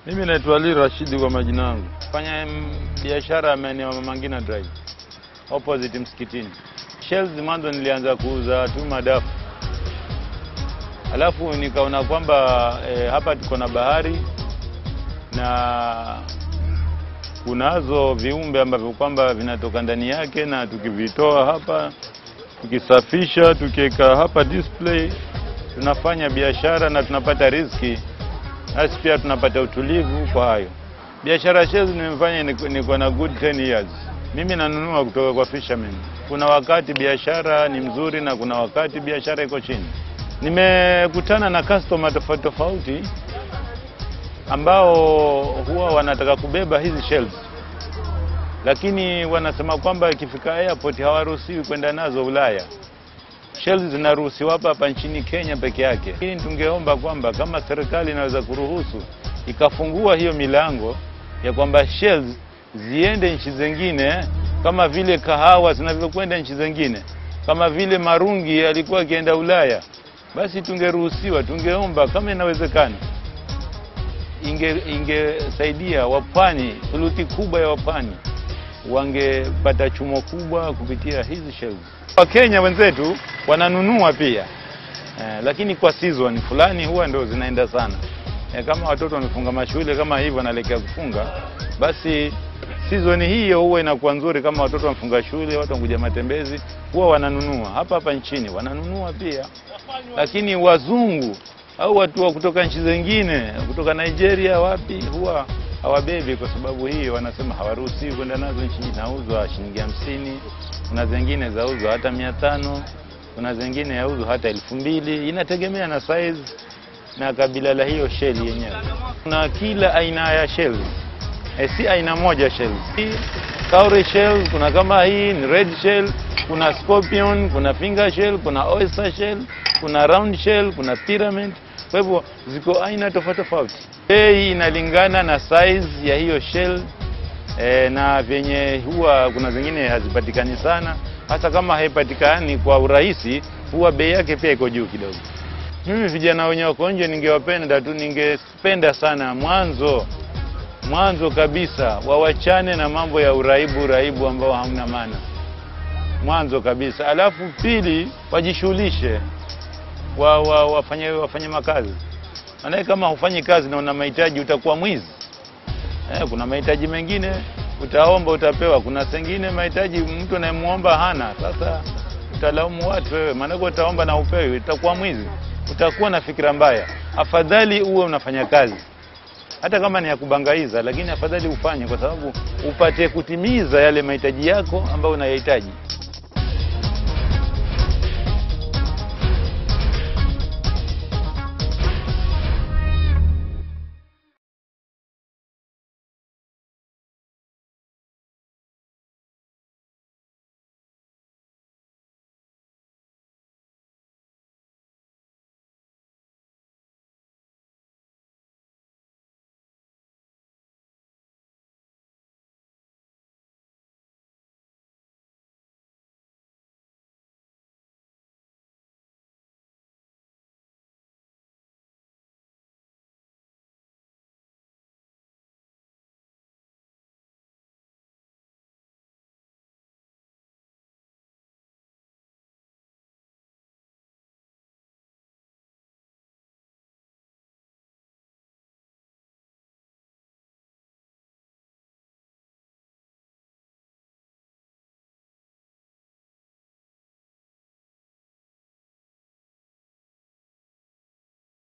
Mimi naitwa Ali Rashidi kwa majina yangu. Fanya mm, biashara ya maeneo ya Mama Ngina Drive opposite msikitini. Shells mwanzo nilianza kuuza tu madafu, alafu nikaona kwamba eh, hapa tuko na bahari na kunazo viumbe ambavyo kwamba vinatoka ndani yake, na tukivitoa hapa tukisafisha, tukiweka hapa display, tunafanya biashara na tunapata riziki nasi pia tunapata utulivu kwa hayo. Biashara ya shells nimefanya niko niko na good 10 years. Mimi nanunua kutoka kwa fishermen. Kuna wakati biashara ni mzuri na kuna wakati biashara iko chini. Nimekutana na customer tofauti tofauti ambao huwa wanataka kubeba hizi shells, lakini wanasema kwamba ikifika airport hawaruhusiwi kwenda nazo Ulaya. Shells zinaruhusiwa hapa hapa nchini Kenya peke yake. Lakini tungeomba kwamba kama serikali inaweza kuruhusu ikafungua hiyo milango ya kwamba shells ziende nchi zingine kama vile kahawa zinavyokwenda nchi zingine, kama vile marungi yalikuwa akienda Ulaya, basi tungeruhusiwa. Tungeomba kama inawezekana, inge ingesaidia wapwani, thuluthi kubwa ya wapwani wangepata chumo kubwa kupitia hizi shells. Wakenya wenzetu wananunua pia eh, lakini kwa season fulani huwa ndio zinaenda sana eh, kama watoto wamefunga mashule kama hivyo wanaelekea kufunga, basi season hiyo huwa inakuwa nzuri. Kama watoto wamefunga shule, watu wanakuja matembezi, huwa wananunua hapa hapa nchini, wananunua pia. Lakini wazungu au watu wa kutoka nchi zingine, kutoka Nigeria, wapi, huwa hawabebi kwa sababu hiyo, wanasema hawaruhusiwi kwenda nazo nchi. Inauzwa shilingi hamsini, kuna zingine zauzwa hata mia tano, kuna zingine yauzwa hata elfu mbili. Inategemea na size na kabila la hiyo shell yenyewe. Kuna kila aina ya shells e, si aina moja shells. Hii cowrie shell, kuna kama hii ni red shell, kuna scorpion, kuna finger shell, kuna oyster shell, kuna round shell, kuna pyramid. Kwa hivyo ziko aina tofauti tofauti. Bei inalingana na size ya hiyo shell e, na vyenye huwa kuna zingine hazipatikani sana. Hasa kama haipatikani kwa urahisi, huwa bei yake pia iko juu kidogo. Mimi vijana wenye wako nje, ningewapenda tu, ningependa sana mwanzo mwanzo kabisa wawachane na mambo ya uraibu uraibu ambao hamna maana, mwanzo kabisa. Alafu pili, wajishughulishe wa, wa, wafanye, wafanye makazi. Maanake kama hufanyi kazi na una mahitaji utakuwa mwizi. Eh, kuna mahitaji mengine utaomba utapewa, kuna sengine mahitaji mtu anayemwomba hana. Sasa utalaumu watu wewe, maanake utaomba na upewi, utakuwa mwizi, utakuwa na fikira mbaya. Afadhali uwe unafanya kazi hata kama ni ya kubangaiza, lakini afadhali ufanye, kwa sababu upate kutimiza yale mahitaji yako ambayo unayahitaji.